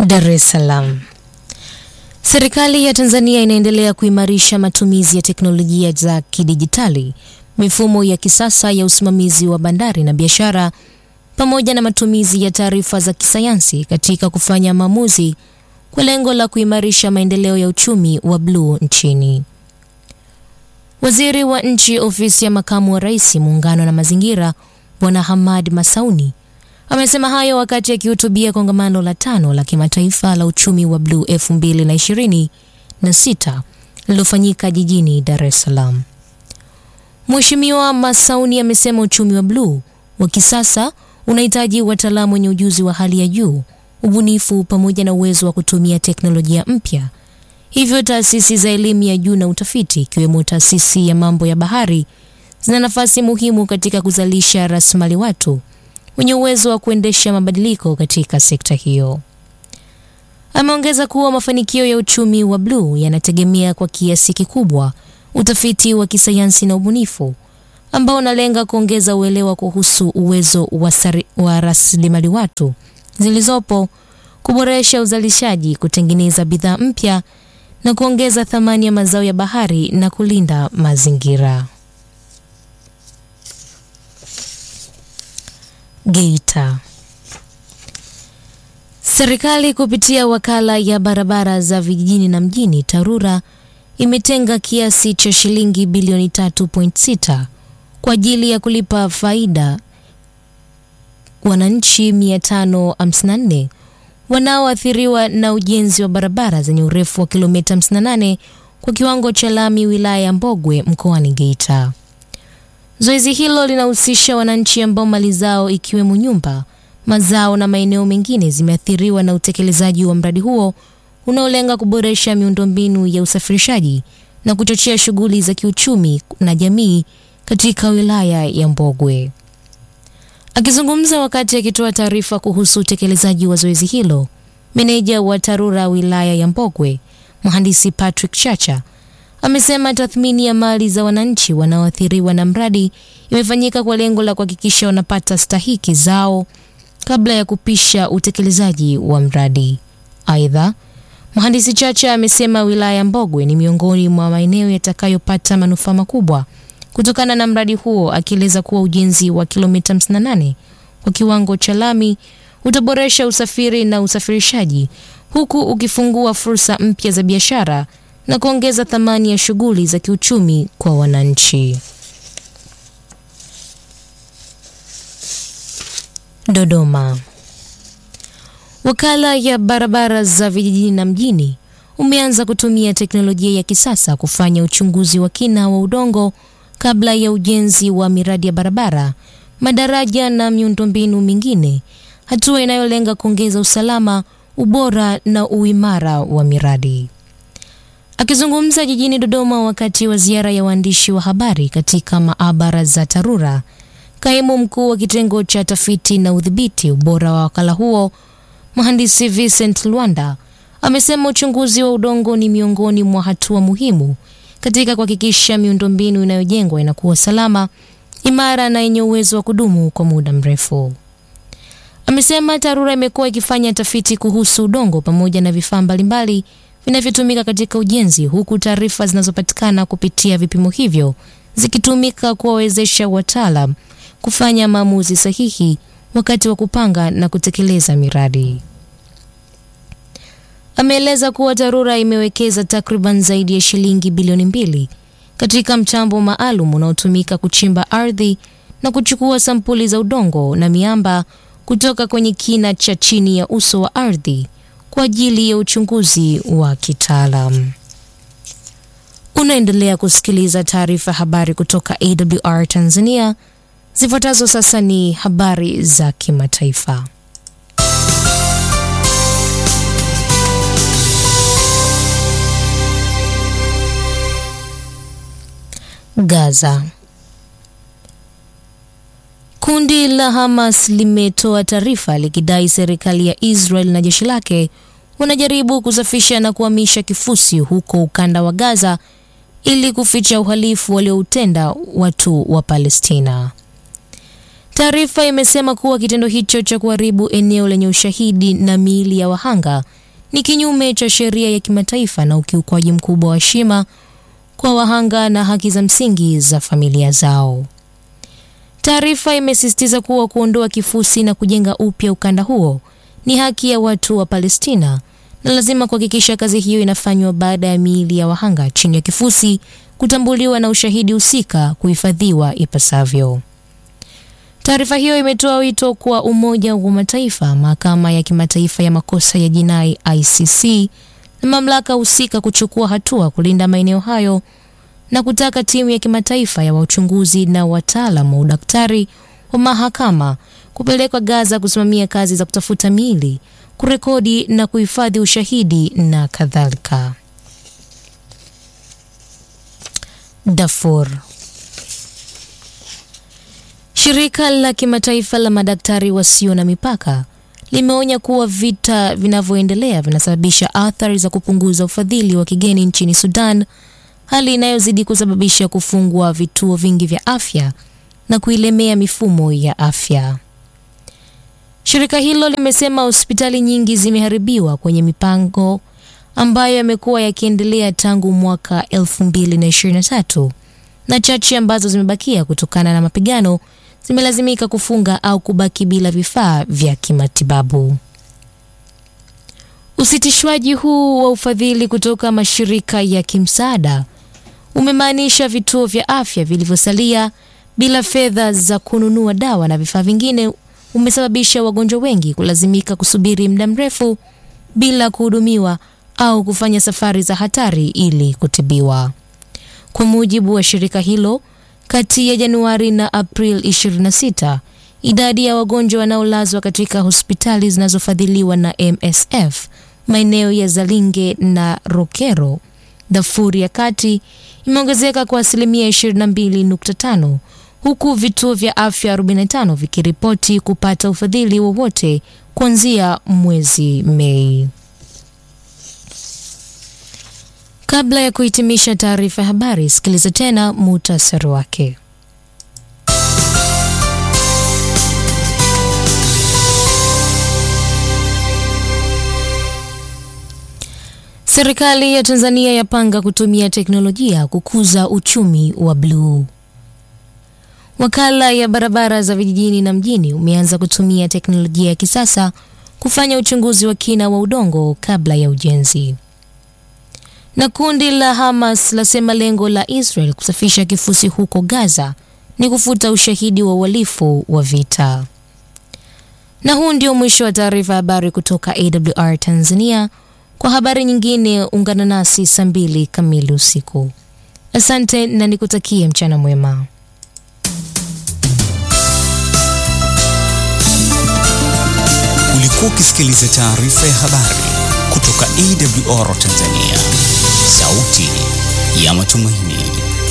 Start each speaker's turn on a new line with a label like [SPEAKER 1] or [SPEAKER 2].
[SPEAKER 1] Dar es Salaam. Serikali ya Tanzania inaendelea kuimarisha matumizi ya teknolojia za kidijitali, mifumo ya kisasa ya usimamizi wa bandari na biashara, pamoja na matumizi ya taarifa za kisayansi katika kufanya maamuzi kwa lengo la kuimarisha maendeleo ya uchumi wa bluu nchini. Waziri wa Nchi, Ofisi ya Makamu wa Rais, Muungano na Mazingira, Bwana Hamad Masauni amesema hayo wakati akihutubia kongamano la tano la kimataifa la uchumi wa bluu 2026 lililofanyika jijini Dar es Salaam. Mheshimiwa Masauni amesema uchumi wa bluu wa kisasa unahitaji wataalamu wenye ujuzi wa hali ya juu, ubunifu pamoja na uwezo wa kutumia teknolojia mpya. Hivyo taasisi za elimu ya juu na utafiti ikiwemo taasisi ya mambo ya bahari zina nafasi muhimu katika kuzalisha rasilimali watu wenye uwezo wa kuendesha mabadiliko katika sekta hiyo. Ameongeza kuwa mafanikio ya uchumi wa bluu yanategemea kwa kiasi kikubwa utafiti wa kisayansi na ubunifu ambao unalenga kuongeza uelewa kuhusu uwezo wa, wa rasilimali watu zilizopo, kuboresha uzalishaji, kutengeneza bidhaa mpya na kuongeza thamani ya mazao ya bahari na kulinda mazingira. Geita. Serikali kupitia wakala ya barabara za vijijini na mjini TARURA imetenga kiasi cha shilingi bilioni 3.6 kwa ajili ya kulipa faida wananchi 554 wanaoathiriwa na ujenzi wa barabara zenye urefu wa kilomita 58 kwa kiwango cha lami wilaya ya Mbogwe mkoani Geita. Zoezi hilo linahusisha wananchi ambao mali zao ikiwemo nyumba, mazao na maeneo mengine zimeathiriwa na utekelezaji wa mradi huo unaolenga kuboresha miundombinu ya usafirishaji na kuchochea shughuli za kiuchumi na jamii katika wilaya ya Mbogwe. Akizungumza wakati akitoa taarifa kuhusu utekelezaji wa zoezi hilo, meneja wa TARURA wilaya ya Mbogwe, mhandisi Patrick Chacha amesema tathmini ya mali za wananchi wanaoathiriwa na mradi imefanyika kwa lengo la kuhakikisha wanapata stahiki zao kabla ya kupisha utekelezaji wa mradi. Aidha, mhandisi Chacha amesema wilaya ya Mbogwe ni miongoni mwa maeneo yatakayopata manufaa makubwa kutokana na mradi huo, akieleza kuwa ujenzi wa kilomita 58 kwa kiwango cha lami utaboresha usafiri na usafirishaji huku ukifungua fursa mpya za biashara na kuongeza thamani ya shughuli za kiuchumi kwa wananchi. Dodoma. Wakala ya barabara za vijijini na mjini umeanza kutumia teknolojia ya kisasa kufanya uchunguzi wa kina wa udongo kabla ya ujenzi wa miradi ya barabara, madaraja na miundombinu mingine, hatua inayolenga kuongeza usalama, ubora na uimara wa miradi. Akizungumza jijini Dodoma wakati wa ziara ya waandishi wa habari katika maabara za TARURA, kaimu mkuu wa kitengo cha tafiti na udhibiti ubora wa wakala huo mhandisi Vincent Lwanda amesema uchunguzi wa udongo ni miongoni mwa hatua muhimu katika kuhakikisha miundombinu inayojengwa inakuwa salama, imara na yenye uwezo wa kudumu kwa muda mrefu. Amesema TARURA imekuwa ikifanya tafiti kuhusu udongo pamoja na vifaa mbalimbali vinavyotumika katika ujenzi, huku taarifa zinazopatikana kupitia vipimo hivyo zikitumika kuwawezesha wataalam kufanya maamuzi sahihi wakati wa kupanga na kutekeleza miradi. Ameeleza kuwa TARURA imewekeza takriban zaidi ya shilingi bilioni mbili katika mtambo maalum unaotumika kuchimba ardhi na kuchukua sampuli za udongo na miamba kutoka kwenye kina cha chini ya uso wa ardhi kwa ajili ya uchunguzi wa kitaalam. Unaendelea kusikiliza taarifa habari kutoka AWR Tanzania. Zifuatazo sasa ni habari za kimataifa. Gaza. Kundi la Hamas limetoa taarifa likidai serikali ya Israel na jeshi lake wanajaribu kusafisha na kuhamisha kifusi huko ukanda wa Gaza ili kuficha uhalifu walioutenda watu wa Palestina. Taarifa imesema kuwa kitendo hicho cha kuharibu eneo lenye ushahidi na miili ya wahanga ni kinyume cha sheria ya kimataifa na ukiukwaji mkubwa wa heshima kwa wahanga na haki za msingi za familia zao. Taarifa imesisitiza kuwa kuondoa kifusi na kujenga upya ukanda huo ni haki ya watu wa Palestina na lazima kuhakikisha kazi hiyo inafanywa baada ya miili ya wahanga chini ya kifusi kutambuliwa na ushahidi husika kuhifadhiwa ipasavyo. Taarifa hiyo imetoa wito kwa Umoja wa Mataifa, Mahakama ya Kimataifa ya Makosa ya Jinai ICC na mamlaka husika kuchukua hatua kulinda maeneo hayo na kutaka timu ya kimataifa ya wachunguzi na wataalam wa udaktari wa mahakama kupelekwa Gaza kusimamia kazi za kutafuta miili, kurekodi na kuhifadhi ushahidi na kadhalika. Darfur. Shirika la kimataifa la madaktari wasio na mipaka limeonya kuwa vita vinavyoendelea vinasababisha athari za kupunguza ufadhili wa kigeni nchini Sudan, hali inayozidi kusababisha kufungwa vituo vingi vya afya na kuilemea mifumo ya afya. Shirika hilo limesema hospitali nyingi zimeharibiwa kwenye mipango ambayo yamekuwa yakiendelea tangu mwaka 2023 na chache ambazo zimebakia kutokana na mapigano zimelazimika kufunga au kubaki bila vifaa vya kimatibabu. Usitishwaji huu wa ufadhili kutoka mashirika ya kimsaada umemaanisha vituo vya afya vilivyosalia bila fedha za kununua dawa na vifaa vingine, umesababisha wagonjwa wengi kulazimika kusubiri muda mrefu bila kuhudumiwa au kufanya safari za hatari ili kutibiwa. Kwa mujibu wa shirika hilo, kati ya Januari na April 26, idadi ya wagonjwa wanaolazwa katika hospitali zinazofadhiliwa na MSF maeneo ya Zalinge na Rokero, Darfur ya Kati imeongezeka kwa asilimia 22.5 huku vituo vya afya 45 vikiripoti kupata ufadhili wowote kuanzia mwezi Mei. Kabla ya kuhitimisha taarifa ya habari, sikiliza tena muhtasari wake. Serikali ya Tanzania yapanga kutumia teknolojia kukuza uchumi wa bluu. Wakala ya barabara za vijijini na mjini umeanza kutumia teknolojia ya kisasa kufanya uchunguzi wa kina wa udongo kabla ya ujenzi. Na kundi la Hamas lasema lengo la Israel kusafisha kifusi huko Gaza ni kufuta ushahidi wa uhalifu wa vita. Na huu ndio mwisho wa taarifa ya habari kutoka AWR Tanzania. Kwa habari nyingine ungana nasi saa mbili kamili usiku. Asante na nikutakie mchana mwema.
[SPEAKER 2] Ulikuwa ukisikiliza taarifa ya habari kutoka AWR Tanzania, sauti ya matumaini.